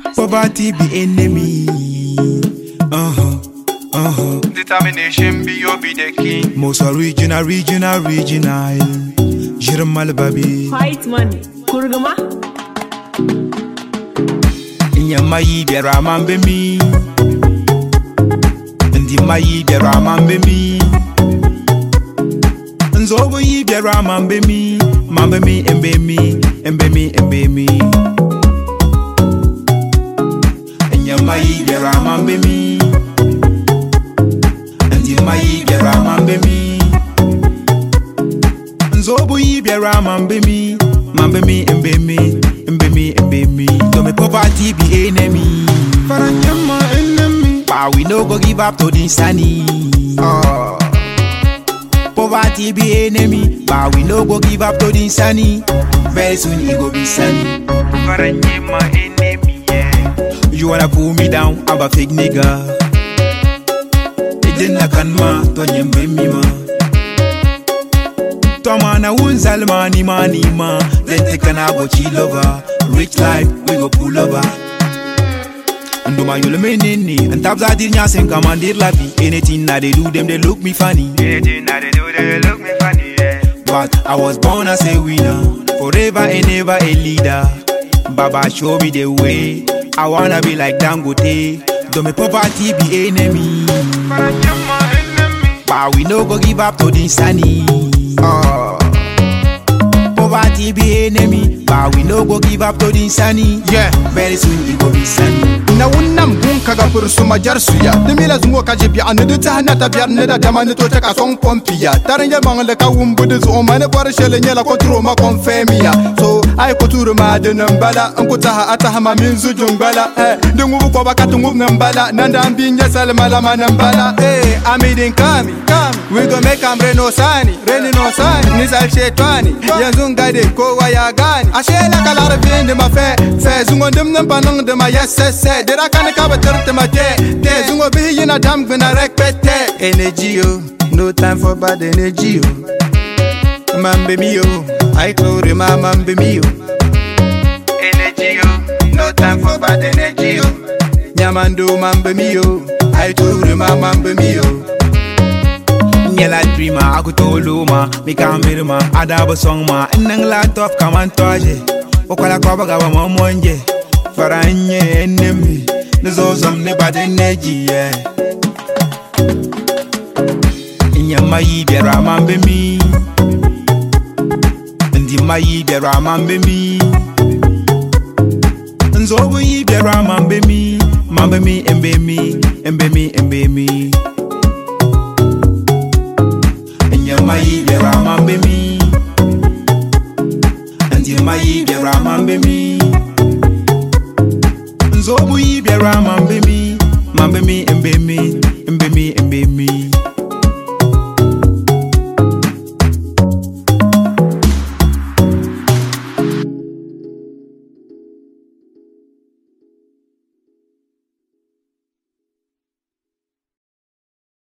Poverty be enemy. Uh huh. Uh huh. Determination be you be the king. Most original, regional, regional. Jirmal baby. White money. Kurguma. Inyama yi biara mambe mi. Ndi ma yi biara mambe mi. Nzobo yi biara mambe mi. Mambe mi embe mi. Embe mi embe mi. Inyama yi biara mambe mi. Ndi ma yi biara mambe mi. Nzobo yi biara mambe mi. Mambe mi embe mi. Embe mi embe mi. So me poverty be enemy. Faranyama enemy. But we no go give up to the sunny. Ah. Poverty be enemy, but we no go give up to the sunny. Very soon it go be sunny. Faranyama enemy. Yeah. You wanna pull me down, I'm a fake nigga. Ejena kanma, to nyembe mima. Toma na unzal mani mani ma. Then take an abo chill over. Rich life, we go pull over. Nduma yule menene And tabs I did nyasem commandir la vie Anything that they do them they look me funny Anything that they do, they look me funny. Yeah. But I was born as a winner, forever and ever a leader. Baba show me the way. I wanna be like Dangote. Though me poverty be enemy, Faranyama enemy. but we no go give up to the sunny. Ah. Poverty be enemy, but we no go give up to the sunny. Yeah. Very soon it go be sunny. na wunam gun kaga pursuma jar suya ni mila zungo ka jibi an du ta na ta biyar ne da dama ni to ta ka son pompiya tarin ya bang le ka wumbu du zo ma ne bar shele ne la kontro ma kon femiya so ai ko turu ma de nan bala an ko ta ata ha ma min zu jung bala eh de ngubu ko ba ka tu ngub nan bala nan da bin ya salma la ma nan bala eh amidin kami kami we go make am reno sani reni no sani ni sal shetani yanzu ngade kowa ya gani ashe la kala rabin de ma fe fe zungo dim nan banang de ma yesese dira kan ka batar te ma te te zungo bi yina dam gna rekpete energy yo no time for bad energy yo mambe mi yo ai klore ma mambe mi yo Energy, yo. no time for bad energy yo nyamando mambe mi yo ai klore ma mambe mi yo Nyela dreamer, I go to Luma, me can mirror ma, adabo song ma, nang laptop come and toje. Okwala kwa baga wa mamonje, faranye enemy, nizo zom ne bad energy, yeah. Inyama yi biara mambe mi, ndi ma yi biara mambe mi. Nzobo yi biara mambe mi, mambe mi embe mi, embe mi embe mi. Nyama yi biara mambe mi Ndima yi biara mambe mi Nzobu yi biara mambe mi Mambe mi embe mi Embe mi embe mi